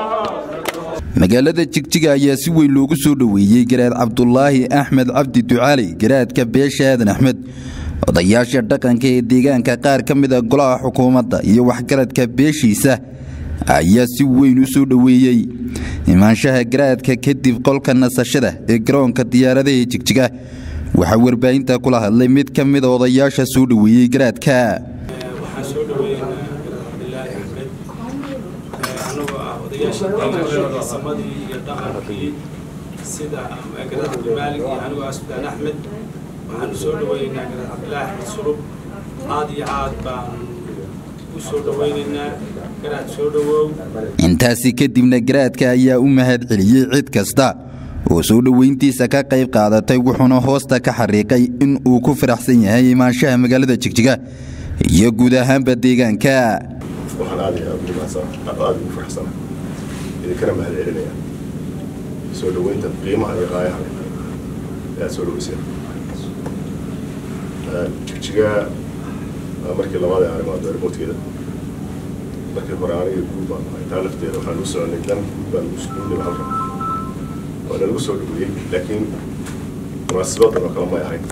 magaalada jigjiga ayaa si weyn loogu soo dhoweeyey garaad cabdulaahi axmed cabdi ducaali garaadka beesha aadan axmed odayaasha dhaqanka ee deegaanka qaar ka mida golaha xukuumadda iyo waxgaradka beeshiisa ayaa si weyn u soo dhoweeyey imaanshaha garaadka kadib qolka nasashada ee garoonka diyaaradaha jigjiga waxaa warbaahinta kula hadlay mid ka mida odayaasha soo dhoweeyey garaadka waxaan soo dhaweeynaa garaad cabdilaahi axmed anagoo ah odayaasha deegaanka samadii iyo dhaqankii sida garaad cabdimaalig iyo anigoo ah sudaan axmed waxaanu soo dhaweeynaa garaad cabdilaahi axmed sulub aad iyo aad baan u soo dhaweynaynaa garaad soo dhawow intaasi kadibna garaadka ayaa u mahad celiyey cid kasta oo soo dhoweyntiisa ka qayb qaadatay wuxuuna hoosta ka xariiqay in uu ku faraxsan yahay imaanshaha magaalada jigjiga iyo guud ahaanba deegaanka waxaan aad iyo aad ugu mahadsan aad ugu faraxsana idinkana mahad celinaya soo dhoweynta qiimaha iyo qaayaha ee aad soo dhoweyseen jigjiga markii labaad ee arrimaad remoteeda markii hore aniga guud baan ahay taa lafteeda waxaan u soconay dan guud baan ugu nima halkan waana lagu soo dhoweeyey laakiin munaasibadan oo kale may ahayn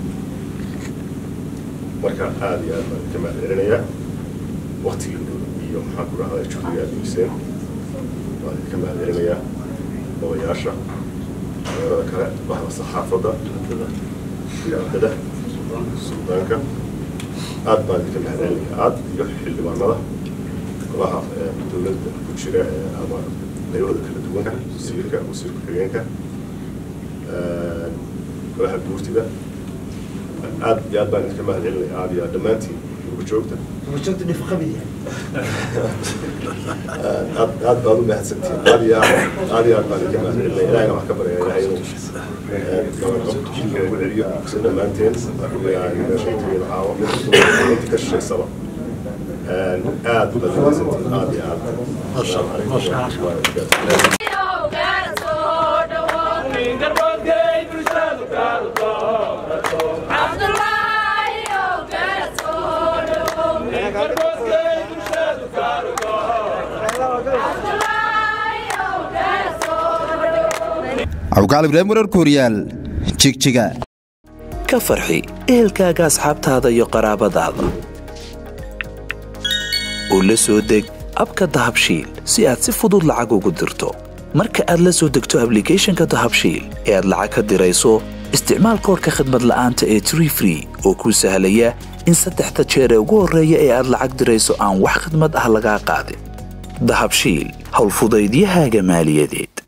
marka aad iyo aad baan idinka mahad celinayaa waktigii iyo maxaan ku dhahdaa juhdiga aad geyseen waan idinka mahad celinayaa odayaasha magaalada kale bahda saxaafadda idaacadada suldaanka aad baan idinka mahad celinayaa aad iyo xildhibaanada golaha dowladda ku jira ama qaybahooda kala duwanka wasiirka wasiir ku-xigeenka golaha guurtida aad iyo aad baan idinka mahad celinaya aad iyo aad dhammaantiin ugu joogta aad aad baad u mahadsantiin aad iyo aad aad iyo aad baan idinka mahad celinaya ilahina wax ka barya ilahay inuu ugu celiyo si dhammaanteen shayteeda caawo inta ka shisheysaba aad baad u mahadsantiin aad iyo aad asalaamu calaykum cawkaal ibraahim warar kooriyaal jigjiga ka farxi ehelkaaga asxaabtaada iyo qaraabadaada oo la soo deg abka dahabshiil si aad si fudud lacag ugu dirto marka aad la soo degto ablicathonka dahabshiil ee aad lacag ka dirayso isticmaal koorka khadmad la'aanta ee tree free oo kuu sahlaya in saddexda jeer ee ugu horreeya ee aad lacag dirayso aan wax khadmad ah lagaa qaadin dahabshiil howlfudaydiyahaaga maaliyadeed